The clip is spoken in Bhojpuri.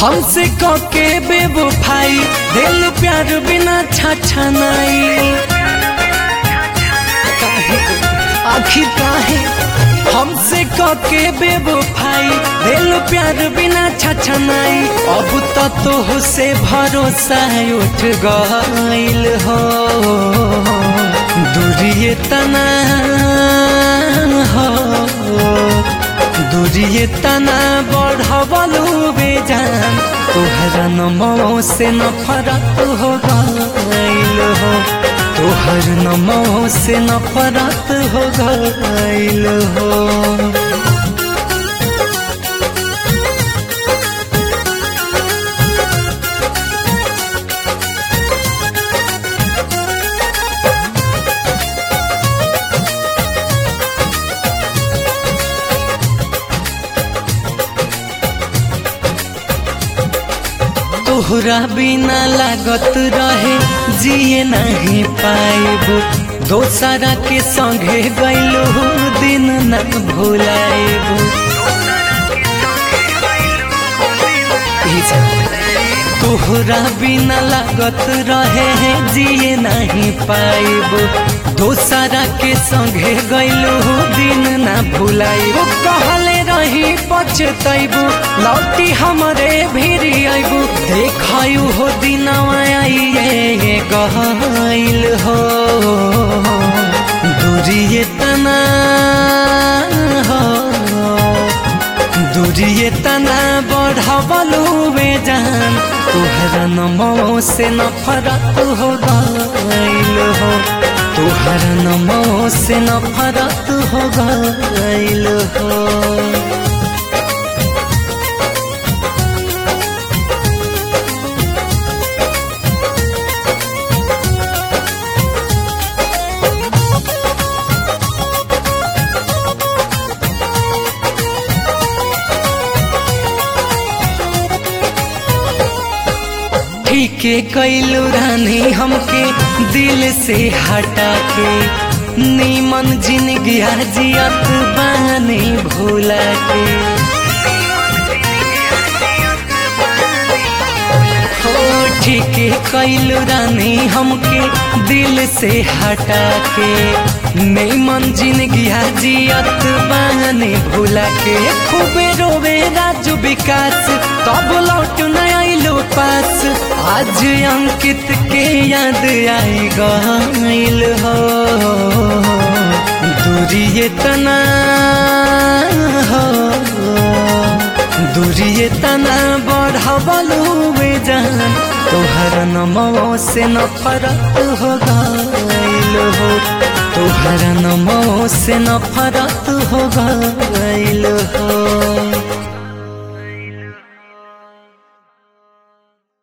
हमसे कके बेवफाई दिल प्यार बिना छाछा नहीं काहे आखिर काहे हमसे कके बेवफाई दिल प्यार बिना छाछा नहीं अब तो तो से भरोसा उठ गइल हो दूरिए तना हो दूरिए तना बढ़वलू बेजान तोहरा नमो से नफरत हो गइल हो तोहर नमो से नफरत हो गइल हो तोहरा बिना लागत रहे जिए नहीं पाइब दोसरा के संगे गइलो दिन न भुलाइब तोहरा बिना लागत रहे जिए नहीं पाइब दोसरा के संगे गइलो दिन न भुलाइब कहले रही पछतैबू लौटी हमरे भिरी अबू देखयू हो दिनवा आइए गहल हो दूरिए तना हो दूरिए तना बढ़वलू बेजान तुहरा नमो से नफरत हो गइल हो तुहरा नमो से नफरत हो गइल हो ठीके कैलू रानी हमके दिल से हटा के नीमन जिंदगी जियत बानी भूला के हो ठीके कैलू रानी हमके दिल से हटा के नीमन जिंदगी जियत बानी भूला के खूबे रोवे राजू विकास तब लौट न आइलो पास आज अंकित के याद आई गइल हो दूरिए तना हो दूरिए तना बढ़वलू बेजान तोहर नमो से नफरत हो गइल हो तोहर नमो से नफरत हो गइल हो